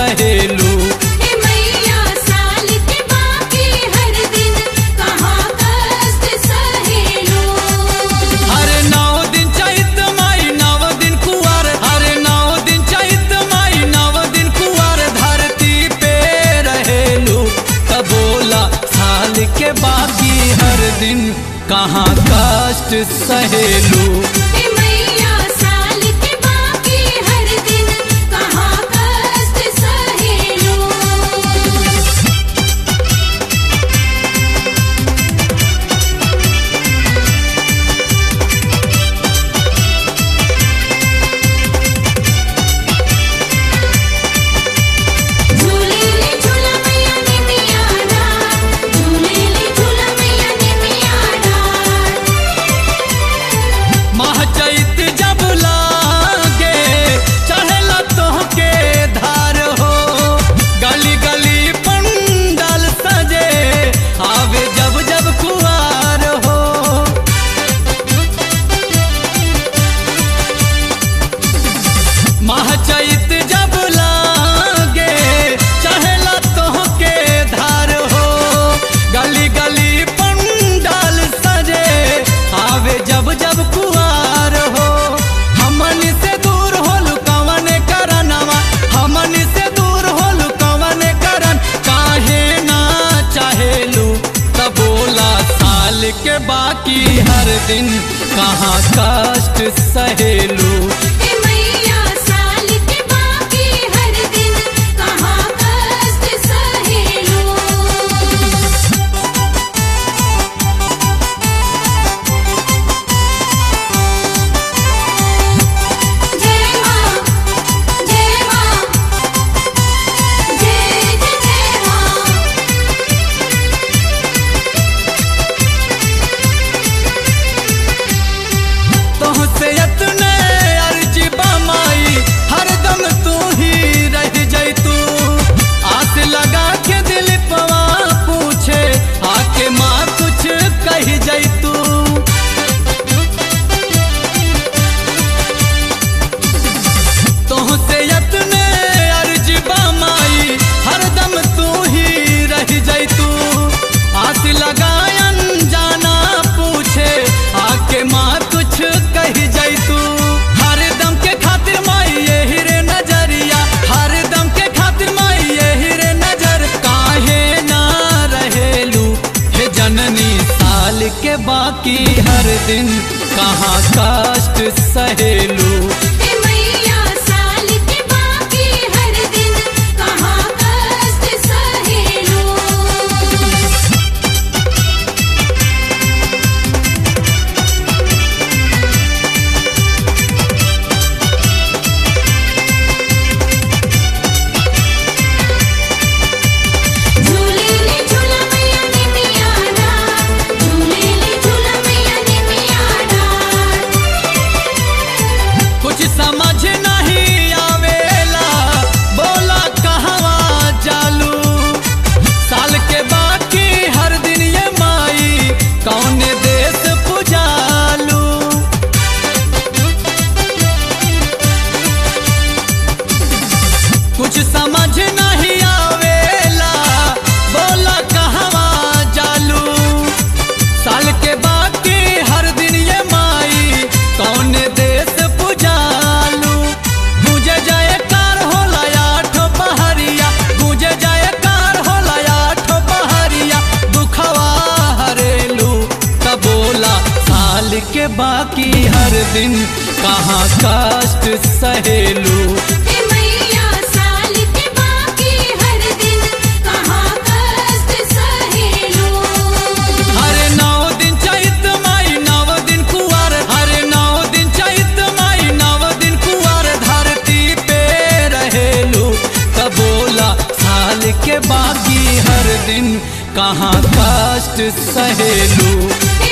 सहेलू हे मैया साल के बाकी हर दिन कहाँ कष्ट सहेलो हरे नौ दिन चैत माई नव दिन कुआर हरे नौ दिन चैत माई नव दिन कुआर धरती पे रहेलू तब बोला साल के बाकी हर दिन कहाँ कष्ट सहेलू हे मैया साल के बाकी हर दिन कहाँ कष्ट सहेलो झूलेली झूला मैया ने मिया डार झूलेली झूला मैया ने मिया डार माह चैत जब लागे चढ़ला तोहके धार हो गली गली पंडाल सजे आवे जब जब कुआर हो माह चैत जब लागे चढ़ला तोहके धार हो गली गली पंडाल सजे आवे जब जब कुआर हो हमन से दूर होल कवन करनवा हमन से दूर होल कवन करन काहे ना चाहेलू तब बोला साल के बाकी हर दिन कहाँ कष्ट सहेलू हे मैया साल के बाकी हर दिन कहाँ कष्ट सहेलो जय माँ जय माँ जय जय जय माँ तोहसे यतने अर्जी बमाई हरदम तू ही रह जैतू आस लगा के दिल पवा पूछे आके माँ कुछ कह जैतू तोहसे यतने अर्जी बमाई हरदम तू ही रह जैतू आस लगायन जाना पूछे आके माँ कुछ कह जैतू हरदम के खातिर माई यही रे नजरिया हरदम के खातिर माई यही रे नजर काहे ना रहेलू हे जननी साल के बाकी हर दिन कहाँ कष्ट सहेलू हे मैया साल के बाकी हर दिन कहाँ कष्ट सहेलो झूलेली झूला मैया ने मिया डार झूलेली झूला मैया ने मिया डार कुछ समझ नहीं आवेला बोला कहवा चालू साल के बाकी हर दिन ये माई कौन देश पुजालू कुछ समझ नहीं आवेला बोला कहवा चालू साल के बाकी हर दिन ये माई कौन देश पुजालू गुजे जाए कार होला आठो पहरिया गुजे जाए कार होला आठो पहरिया दुखवा हरेलू तब बोला साल के बाकी हर दिन कहाँ कष्ट सहेलू हे मैया साल के बाकी हर दिन कहाँ कष्ट सहेलो हरे नौ दिन चैत माई नव दिन कुआर हरे नौ दिन चैत माई नव दिन कुआर धरती पे रहेलू तब बोला साल के बाकी हर दिन कहाँ कष्ट सहेलू हे